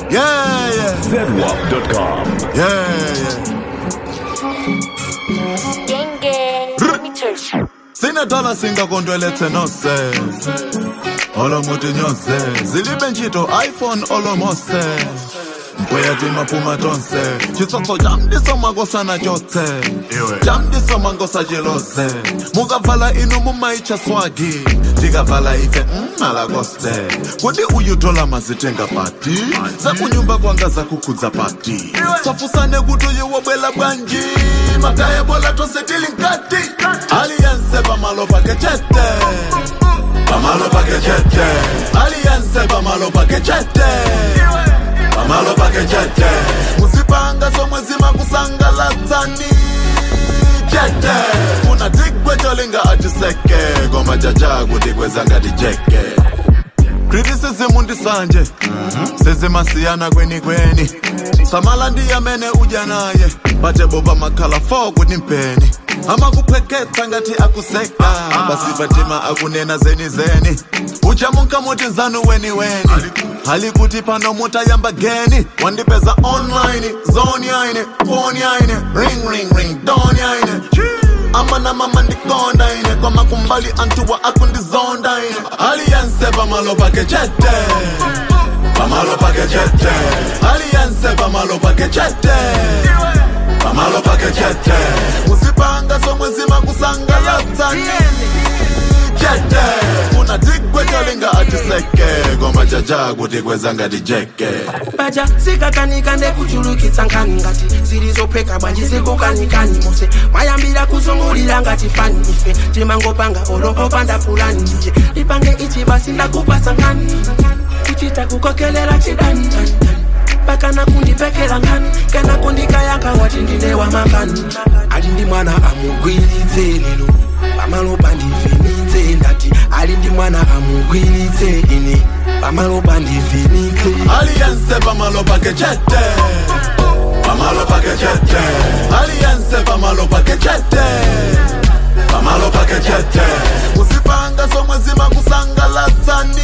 Yeah, yeah, ZWAP.com. yeah, yeah. Gang gang, let me touch you. sinethala singakontwelethe nose olomuthi nyose zilibe ntchito iphone olomose uyathi maphuma tonse chitsotso jamdiso makosana tyotse jamdiso mangosa jelose mukavala inu mumaitsha swagi ndikavala ife mmalakoste kodi uyutola mazitenga pati zakunyumba kwanga zakukhudza pati safusane kuti uyewobwela bwanji makaya bola tosetili nkati aliyense pamalo pake chete pamalo pake chete aliyense pamalo pake chete pamalo pake chete musipanga somwe zimakusangalatsani chete funa tigwe cholinga atiseke koma jaja kuti kwezangati jeke criticism ndisanje sezimasiyana kweni kweni samala ndiyamene udya naye bate boba makhala 4 kuti mpeni amakupheketha ngati akuseka basibatima akunena zeni zeni uchamunka muti nzanu weni weni hali kuti pano mutayamba geni wandipeza online zone yaine phone yaine ring ring ring don yaine amana mama ndikonda ine kwama kumbali antuwa akundizonda ine aliyense pamalo pake chete pamalo pake chete aliyense pamalo pake chete pamalo pake chete musipanga somwe zimakusangalatsani chete funa tigwe cholinga atiseke koma jaja kuti kwezangati jeke baja zikakanika ndekuchulukitsa nkhani ngati zilizopheka bwanji zikukanikani mose mayambira kuzungulira ngati fani ife timangopanga olopopanda pulani nje lipange ichi basi ndakupasa nkhani kuchita kukokelela chidani tani, tani. pakana kundipekela nkhani kana kundikayanka wati ndine wamakani ali ndi mwana amugwiritse lero pamalo pandivhenitse ndati ali ndi mwana amugwiritse ine pamalo pandivhenitse aliyense pamalo pake chete pamalo pake chete aliyense pamalo pake chete pamalo pake chete musipanga somwe zimakusangalatsani